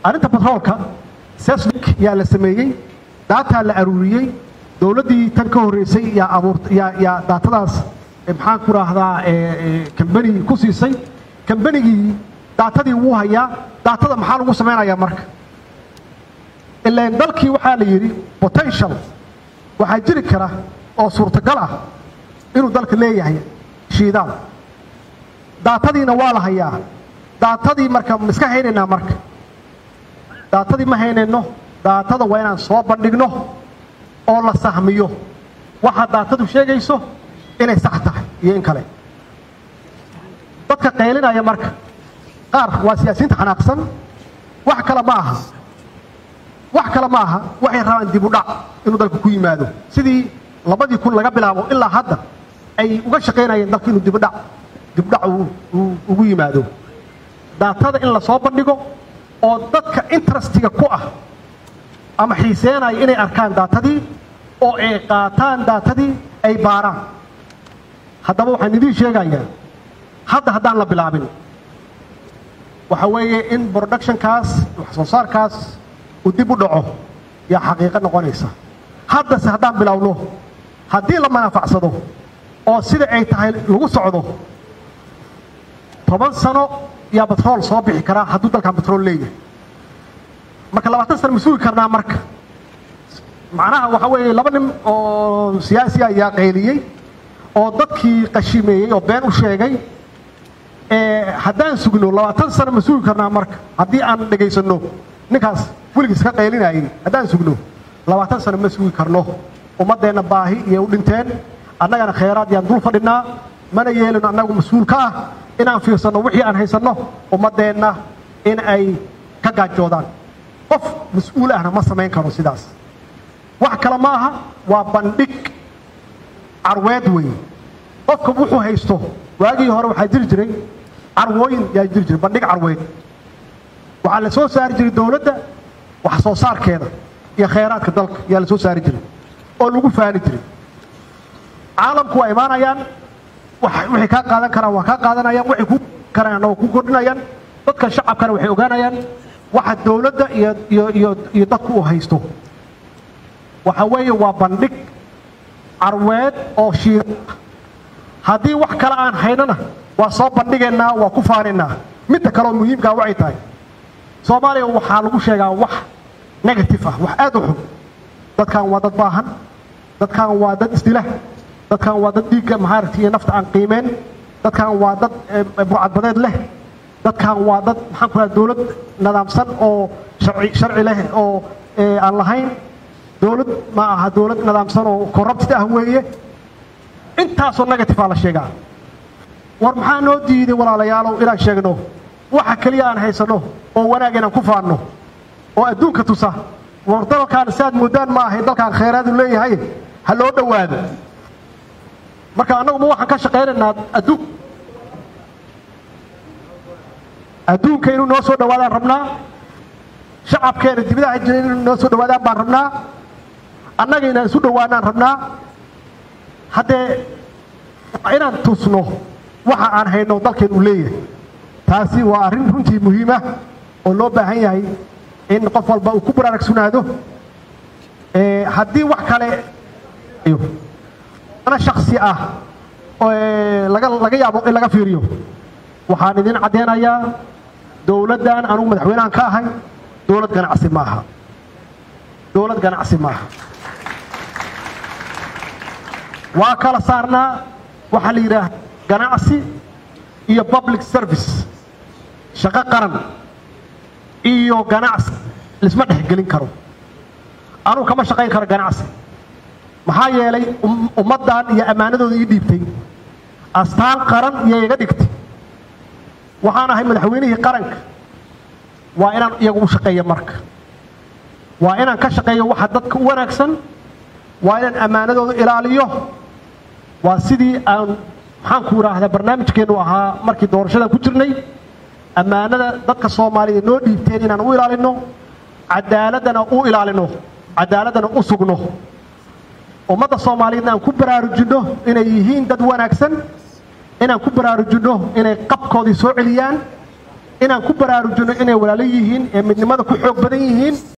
arrinta batroolka sesnik yaa la sameeyey daataa la aruuriyey dowladdii tan ka horreysay yaa abuurt yaa yaa daatadaas maxaan ku raahdaa kambanigii ku siisay kambanigii daatadii wuu hayaa daatada maxaa lagu samaynayaa marka ilaan dalkii waxaa la yidhi potential waxaa jiri kara oo suurtagal ah inuu dalka leeyahay shiidaal daatadiina waa la hayaa daatadii marka ma iska haynaynaa marka daatadii ma haynayno daatada waa inaan soo bandhigno oo la sahmiyo waxa daatadu sheegayso inay sax tahay iyo in kale dadka qaylinaya marka qaar waa siyaasiyiinta xanaaqsan wax kale ma aha wax kale ma aha waxay rabaan dib u dhac inuu dalka ku yimaado sidii labadii kun laga bilaabo ilaa hadda ay uga shaqaynayeen dalka inuu dibudhac dibudhac ugu yimaado daatada in la soo bandhigo oo dadka interestiga ku ah ama xiiseenaya inay arkaan daatadii oo ay qaataan daatadii ay baaraan haddaba waxaan idiin sheegayaa hadda haddaan la bilaabin waxa weeye in productionkaas wax soo saarkaas uu dib u dhaco yaa xaqiiqo noqonaysa haddase haddaan bilowno haddii la manaafacsado oo sida ay tahay lagu socdo toban sano yaa batrool soo bixi karaa hadduu dalkan batrool leeyahay marka labaatan sano ma sugi karnaa marka macnaha waxa weeye laba nin oo siyaasi ayaa qayliyey oo dadkii qashimeeyey oo been u sheegay haddaan sugno labaatan sano ma sugi karnaa marka haddii aan dhegaysanno ninkaas weligiis ka qaylinayay haddaan sugno labaatan sano ma sugi karno ummaddeenna baahi iyo u dhinteen annagana khayraad yaan dul fadhinaa mana yeelino annagu mas-uul ka ah inaan fiirsanno wixii aan haysanno ummaddeenna in ay ka gaajoodaan qof mas-uul ahna ma samayn karo sidaas wax kale ma aha waa bandhig carweed weeye qofka wuxuu haysto waagii hore waxaa jiri jiray carwooyin yaa jiri jiray bandhig carweed waxaa la soo saari jiray dowladda wax soo saarkeeda iyo khayraadka dalka yaa la soo saari jiray oo lagu faani jiray caalamku waa imaanayaan waxay kaa qaadan karaan waa kaa qaadanayaan waxay ku karaan waa ku kordhinayaan dadka shacabkana waxay ogaanayaan waxa dowladda iyo iyo iyo iyo dadku uu haysto waxa weeye waa bandhig carweed oo shiir haddii wax kale aan haynana waa soo bandhigaynaa waa ku faanaynaa midda kaleoo muhiimkaa waxay tahay soomaaliya waxaa lagu sheegaa wax negative ah wax aad u xun dadkan waa dad baahan dadkan waa dad isdila dadkan waa dad dhiigga mahaaragti iyo nafta aan qiimeen dadkan waa dad burcadbadeed leh dadkan waa dad maxaan ku raha dowlad nidaamsan oo sharci sharci leh oo aan lahayn dowlad ma aha dowlad nidaamsan oo corrupted ah weeye intaasoo negative aa la sheegaa war maxaa noo diiday walaalayaalow inaan sheegno waxa keliya aan haysanno oo wanaag inaan ku faanno oo adduunka tusa war dalkaan siaad moodaan ma ahay dalkaan khayraadu leeyahay ha loo dhowaado marka annagu ma waxaan ka shaqaynaynaa adduun adduunka inuu noo soo dhawaadaan rabnaa shacabkeena dibadaha jira inuu noo soo dhawaadaan baan rabnaa annaga inaan isu dhowaanaan rabnaa haddee inaan tusno waxa aan hayno dalkeen uu leeyahay taasi waa arrin runtii muhiimah oo loo baahan yahay in qof walba uu ku baraaragsunaado haddii wax kale ana shaksi ah laga laga yaabo in laga fiiriyo waxaan idin caddeynayaa dowladdan anugu madaxweynahan ka ahay dowlad ganacsi maaha dowlad ganacsi maaha waa kala saarnaa waxaa la yidhaah ganacsi iyo public service shaqo qaran iyo ganacsi lisma dhexgelin karo anugu kama shaqayn karo ganacsi maxaa yeelay ummaddan iyo ammaanadooda ii dhiibtay astaan qaran iyo iga dhigtay waxaan ahay madaxweynihii qaranka waa inaan iyagu u shaqeeyo marka waa inaan ka shaqeeyo waxa dadka u wanaagsan waa inaan ammaanadooda ilaaliyo waa sidii aan maxaan ku idhaahdaa barnaamijkeennu ahaa markii doorashadan ku jirnay ammaanada dadka soomaaliyeed noo dhiibteen inaan u ilaalino cadaaladana u ilaalino cadaaladdana u sugno ummadda soomaaliyeedna aan ku baraarujinno inay yihiin dad wanaagsan inaan ku baraarujinno inay qabkoodii soo celiyaan inaan ku baraarujino inay walaalo yihiin ee midnimada ku xoog badan yihiin